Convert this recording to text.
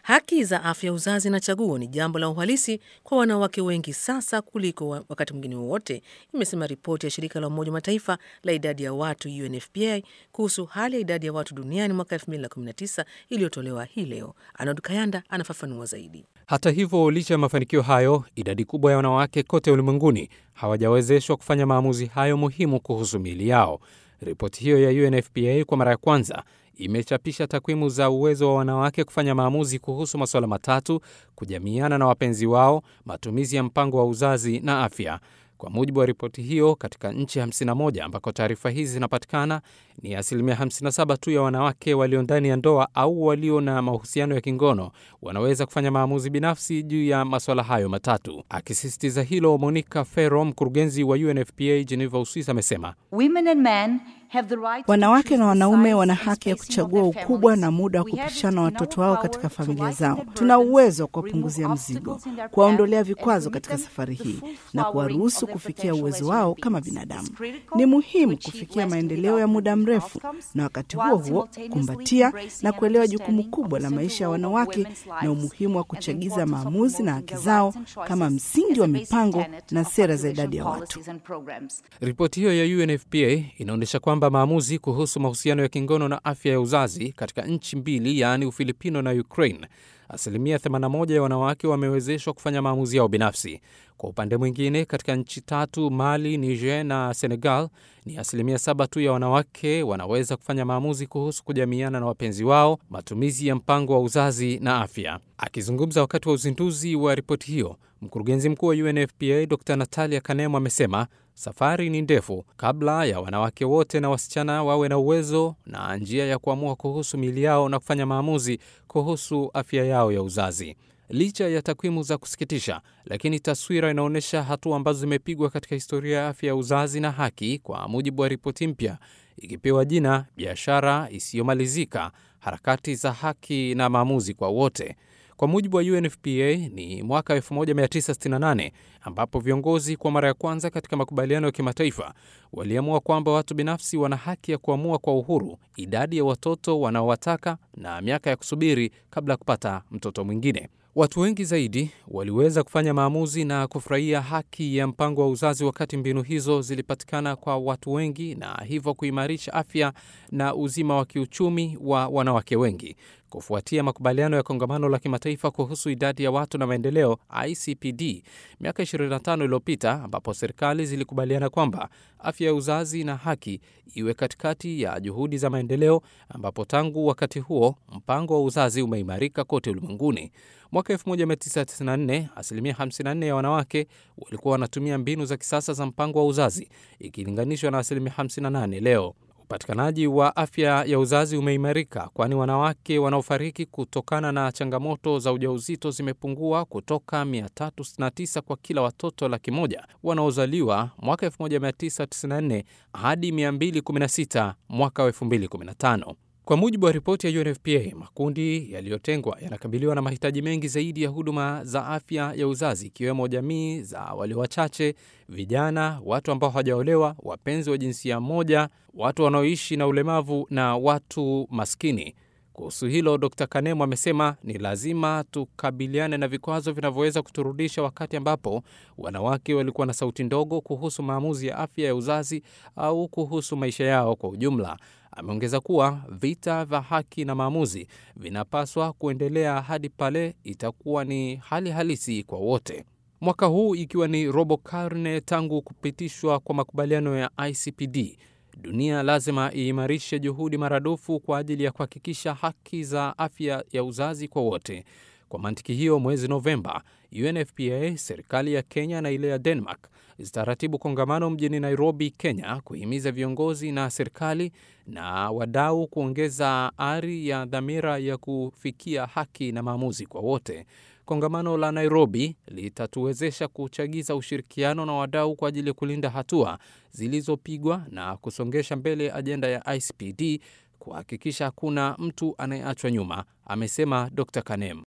Haki za afya uzazi na chaguo ni jambo la uhalisi kwa wanawake wengi sasa kuliko wakati mwingine wowote, imesema ripoti ya shirika la Umoja wa Mataifa la idadi ya watu UNFPA kuhusu hali ya idadi ya watu duniani mwaka 2019 iliyotolewa hii leo. Arnold Kayanda anafafanua zaidi. Hata hivyo, licha ya mafanikio hayo, idadi kubwa ya wanawake kote ulimwenguni hawajawezeshwa kufanya maamuzi hayo muhimu kuhusu miili yao. Ripoti hiyo ya UNFPA kwa mara ya kwanza imechapisha takwimu za uwezo wa wanawake kufanya maamuzi kuhusu masuala matatu: kujamiana na wapenzi wao, matumizi ya mpango wa uzazi na afya. Kwa mujibu wa ripoti hiyo, katika nchi 51 ambako taarifa hizi zinapatikana, ni asilimia 57 tu ya wanawake walio ndani ya ndoa au walio na mahusiano ya kingono wanaweza kufanya maamuzi binafsi juu ya masuala hayo matatu. Akisisitiza hilo, Monica Ferro, mkurugenzi wa UNFPA Geneva, Uswisi, amesema wanawake na wanaume wana haki ya kuchagua ukubwa na muda wa kupishana watoto wao katika familia zao. Tuna uwezo wa kuwapunguzia mzigo, kuwaondolea vikwazo katika safari hii na kuwaruhusu kufikia uwezo wao kama binadamu. Ni muhimu kufikia maendeleo ya muda mrefu na wakati huo huo kumbatia na kuelewa jukumu kubwa la maisha ya wanawake na umuhimu wa kuchagiza maamuzi na haki zao kama msingi wa mipango na sera za idadi ya watu. Ripoti hiyo ya UNFPA inaonyesha kwamba maamuzi kuhusu mahusiano ya kingono na afya ya uzazi katika nchi mbili, yaani Ufilipino na Ukraine, asilimia 81 ya wanawake wamewezeshwa kufanya maamuzi yao binafsi. Kwa upande mwingine, katika nchi tatu, Mali, Niger na Senegal, ni asilimia saba tu ya wanawake wanaweza kufanya maamuzi kuhusu kujamiana na wapenzi wao, matumizi ya mpango wa uzazi na afya. Akizungumza wakati wa uzinduzi wa ripoti hiyo, mkurugenzi mkuu wa UNFPA Dr Natalia Kanemo amesema safari ni ndefu kabla ya wanawake wote na wasichana wawe na uwezo na njia ya kuamua kuhusu miili yao na kufanya maamuzi kuhusu afya yao ya uzazi. Licha ya takwimu za kusikitisha, lakini taswira inaonyesha hatua ambazo zimepigwa katika historia ya afya ya uzazi na haki, kwa mujibu wa ripoti mpya ikipewa jina biashara isiyomalizika, harakati za haki na maamuzi kwa wote. Kwa mujibu wa UNFPA ni mwaka 1968 ambapo viongozi kwa mara ya kwanza katika makubaliano ya kimataifa waliamua kwamba watu binafsi wana haki ya kuamua kwa uhuru idadi ya watoto wanaowataka na miaka ya kusubiri kabla ya kupata mtoto mwingine. Watu wengi zaidi waliweza kufanya maamuzi na kufurahia haki ya mpango wa uzazi wakati mbinu hizo zilipatikana kwa watu wengi, na hivyo kuimarisha afya na uzima wa kiuchumi wa wanawake wengi. Kufuatia makubaliano ya kongamano la kimataifa kuhusu idadi ya watu na maendeleo ICPD miaka 25 iliyopita, ambapo serikali zilikubaliana kwamba afya ya uzazi na haki iwe katikati ya juhudi za maendeleo, ambapo tangu wakati huo mpango wa uzazi umeimarika kote ulimwenguni. Mwaka 1994 asilimia 54 ya wanawake walikuwa wanatumia mbinu za kisasa za mpango wa uzazi ikilinganishwa na asilimia 58 leo. Upatikanaji wa afya ya uzazi umeimarika, kwani wanawake wanaofariki kutokana na changamoto za ujauzito zimepungua kutoka 369 kwa kila watoto laki moja wanaozaliwa mwaka 1994 hadi 216 mwaka 2015. Kwa mujibu wa ripoti ya UNFPA, makundi yaliyotengwa yanakabiliwa na mahitaji mengi zaidi ya huduma za afya ya uzazi, ikiwemo jamii za walio wachache, vijana, watu ambao hawajaolewa, wapenzi wa jinsia moja, watu wanaoishi na ulemavu na watu maskini. Kuhusu hilo, Dr Kanemo amesema ni lazima tukabiliane na vikwazo vinavyoweza kuturudisha wakati ambapo wanawake walikuwa na sauti ndogo kuhusu maamuzi ya afya ya uzazi au kuhusu maisha yao kwa ujumla. Ameongeza kuwa vita vya haki na maamuzi vinapaswa kuendelea hadi pale itakuwa ni hali halisi kwa wote. Mwaka huu ikiwa ni robo karne tangu kupitishwa kwa makubaliano ya ICPD, dunia lazima iimarishe juhudi maradufu kwa ajili ya kuhakikisha haki za afya ya uzazi kwa wote. Kwa mantiki hiyo, mwezi Novemba, UNFPA, serikali ya Kenya na ile ya Denmark zitaratibu kongamano mjini Nairobi, Kenya, kuhimiza viongozi na serikali na wadau kuongeza ari ya dhamira ya kufikia haki na maamuzi kwa wote. Kongamano la Nairobi litatuwezesha kuchagiza ushirikiano na wadau kwa ajili ya kulinda hatua zilizopigwa na kusongesha mbele ajenda ya ICPD, kuhakikisha hakuna mtu anayeachwa nyuma, amesema Dr Kanem.